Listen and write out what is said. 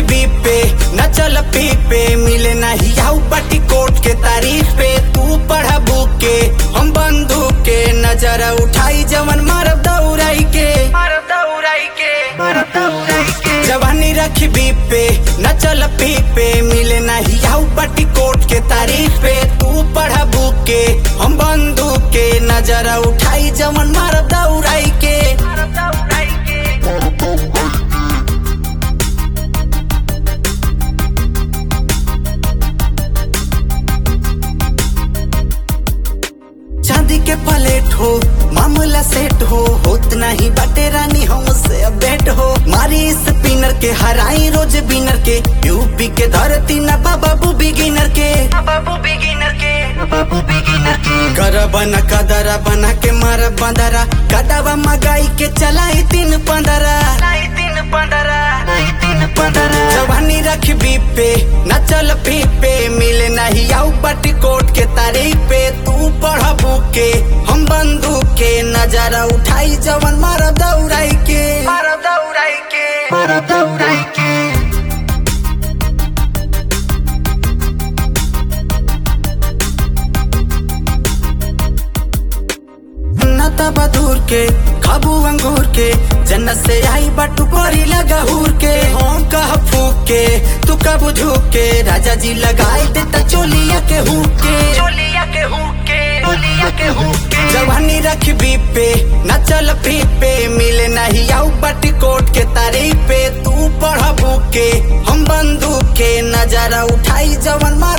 रखबी पे न चल पी पे मिले नहीं आऊ पटी कोट के तारीफ पे तू पढ़ा बुक के हम बंदूक के नजर उठाई जवन मारब दौड़ाई के मारब दौड़ाई के मारब दौड़ाई के जवानी रखबी पे न चल पी पे मिले नहीं आऊ पटी कोट के तारीफ पे तू पढ़ा बुक के हम बंदूक के नजर उठाई जवन मारब दौड़ाई के मारब दौड़ाई के चांदी के प्लेट हो मामला सेट हो होत नहीं बाटे रानी हमसे अब बेट हो मारी स्पिनर के हराई रोज बिनर के यूपी के धरती न बाबू बिगिनर के बाबू बिगिनर के बाबू बिगिनर के कर बना कदरा बना के मार बंदरा कदवा मगाई के चलाई तीन पंदरा तीन पंदरा तीन पंदरा जवानी रखबी पे न चल पी पे मिले नहीं आऊ बटी कोट के तारीफ पे तू पढ़ बुक के हम बंदूक के नजारा उठाई जवन मार दौड़ाई के मार दौड़ाई के मार दौड़ाई के नता बदूर के खाबू अंगूर के जन्नत से आई बटू परी लगा हूर के हम कह फूक के तू कब झूक के राजा जी लगाई देता चोलिया के हुक के चोलिया के हुक के चोलिया के हुक के जवानी रखबी पे न चल पी पे मिले नहीं आऊ बटी कोट के तारीफ पे तू पढ़ बुक के हम बंदूक के नजारा उठाई जवन मार